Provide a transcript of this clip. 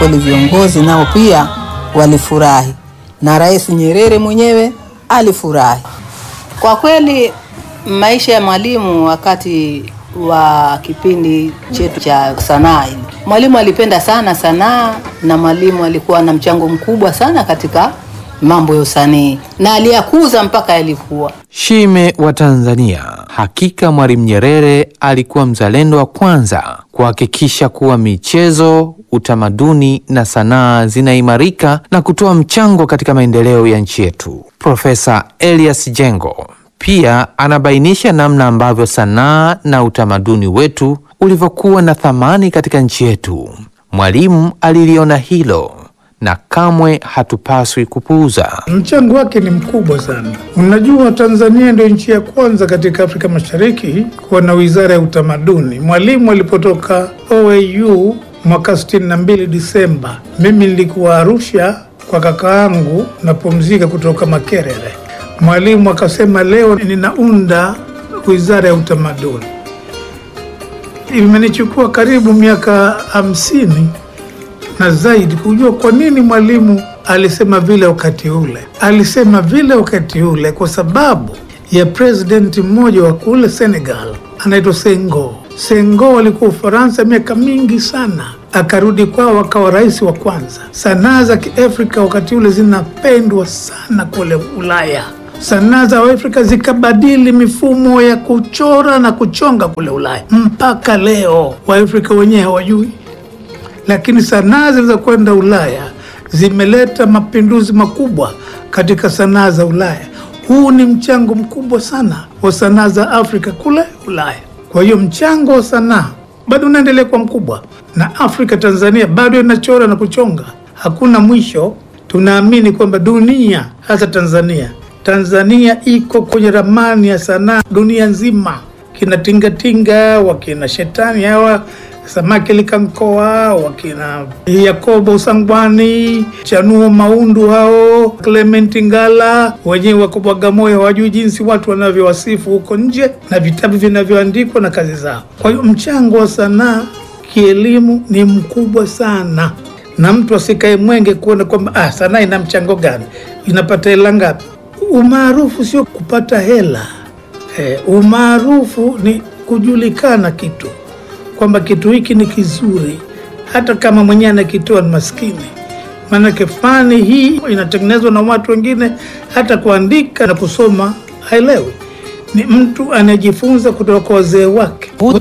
Kweli viongozi nao pia walifurahi na Rais Nyerere mwenyewe alifurahi. Kwa kweli maisha ya Mwalimu wakati wa kipindi chetu cha sanaa hili, Mwalimu alipenda sana sanaa na Mwalimu alikuwa na mchango mkubwa sana katika mambo ya usanii na aliyakuza mpaka yalikuwa Shime wa Tanzania. Hakika Mwalimu Nyerere alikuwa mzalendo wa kwanza kuhakikisha kuwa michezo, utamaduni na sanaa zinaimarika na kutoa mchango katika maendeleo ya nchi yetu. Profesa Elias Jengo pia anabainisha namna ambavyo sanaa na utamaduni wetu ulivyokuwa na thamani katika nchi yetu. Mwalimu aliliona hilo na kamwe hatupaswi kupuuza. Mchango wake ni mkubwa sana. Unajua, Tanzania ndio nchi ya kwanza katika Afrika Mashariki kuwa na wizara ya utamaduni. Mwalimu alipotoka OAU mwaka 62 Disemba, mimi nilikuwa Arusha kwa kaka yangu napumzika kutoka Makerere. Mwalimu akasema, leo ninaunda wizara ya utamaduni. Imenichukua karibu miaka hamsini na zaidi kujua kwa nini mwalimu alisema vile wakati ule. Alisema vile wakati ule kwa sababu ya presidenti mmoja wa kule Senegal anaitwa Senghor. Senghor alikuwa Ufaransa miaka mingi sana, akarudi kwao akawa rais wa kwanza. Sanaa za Kiafrika wakati ule zinapendwa sana kule Ulaya. Sanaa za Afrika zikabadili mifumo ya kuchora na kuchonga kule Ulaya, mpaka leo Waafrika wenyewe hawajui lakini sanaa zilizokwenda Ulaya zimeleta mapinduzi makubwa katika sanaa za Ulaya. Huu ni mchango mkubwa sana wa sanaa za Afrika kule Ulaya. Kwa hiyo mchango wa sanaa bado unaendelea kuwa mkubwa, na Afrika, Tanzania bado inachora na kuchonga, hakuna mwisho. Tunaamini kwamba dunia, hasa Tanzania, Tanzania iko kwenye ramani ya sanaa dunia nzima. Kina tingatinga wakina shetani hawa Samaki Likankoa, wakina Yakobo Sangwani, Chanuo Maundu, hao Clement Ngala wenyewe wako Bagamoyo, hawajui jinsi watu wanavyowasifu huko nje na vitabu vinavyoandikwa na kazi zao. Kwa hiyo mchango wa sanaa kielimu ni mkubwa sana, na mtu asikae mwenge kuona kwamba ah, sanaa ina mchango gani, inapata hela ngapi. Umaarufu sio kupata hela eh, umaarufu ni kujulikana kitu kwamba kitu hiki ni kizuri, hata kama mwenyewe anakitoa ni maskini. Maanake fani hii inatengenezwa na watu wengine, hata kuandika na kusoma haelewi. Ni mtu anayejifunza kutoka kwa wazee wake.